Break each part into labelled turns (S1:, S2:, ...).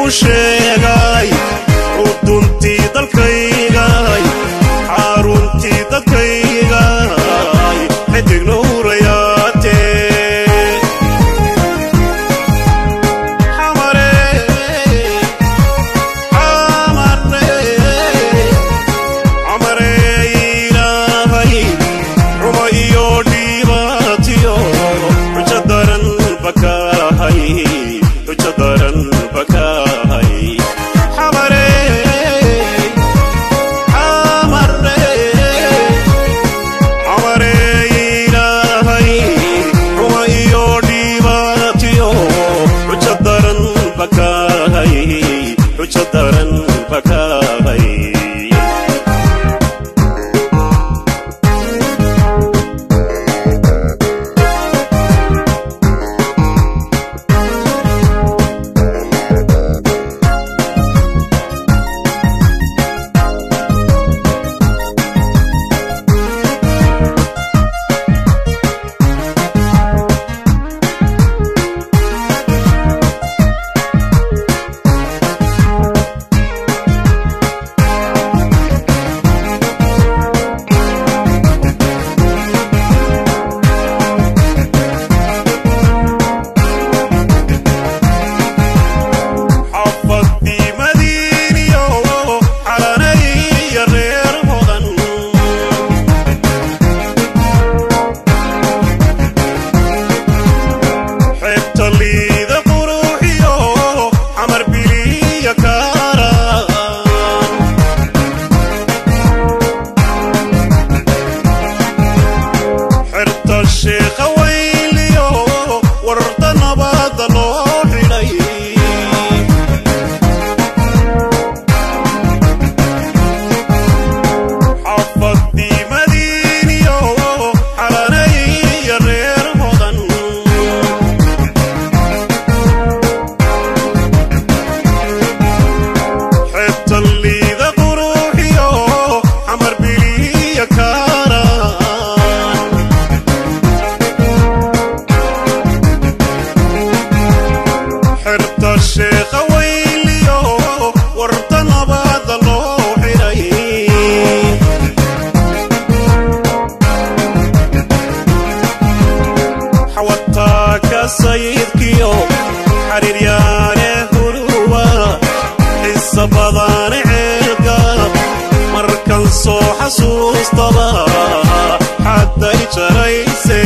S1: sheegay uduntii dalkaygay xaruntii dadkaygay xidig nuurayaate xamare xamare xamare ilaahay xuma iyo dhibaatiyo xujo daran bakahay xujo daran bakahay xamare xamare xamare ilaahay xuma iyo dhibaatiyo xujo daran bakahay xujo daran bakahay xafadii madiiniyo xalanaya reer hodan xeebta liida quruxiyo xamar biliya kaaraan xerta sheekha weyliyo wararta nabada loo xidhay xafadii madiiniyo xalanaya reer hodan xeebta liida quruxiyo xamar biliya kaaraan xerta sheekha weyliyo warta nabada loo xidhay xawataaka sayidkiyo xariiryaane huruwa xisa badane ceelka markan soo xasuustaba xadday jarayse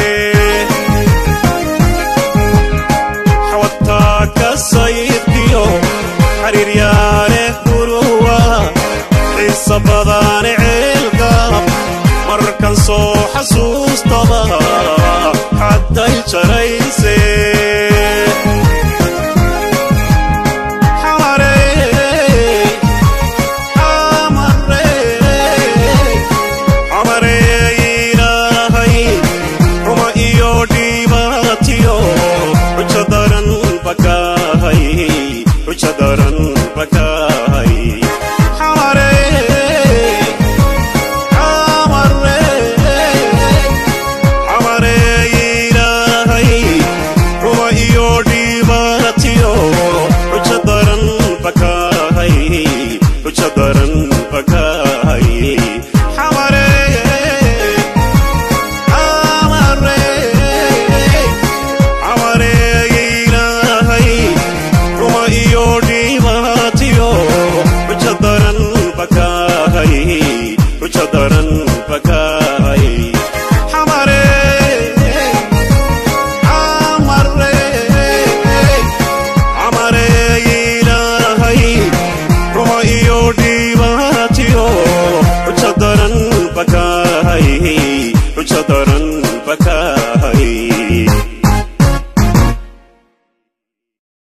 S1: xawataaka sayidkiyo xariiryaane huruwa xisa badan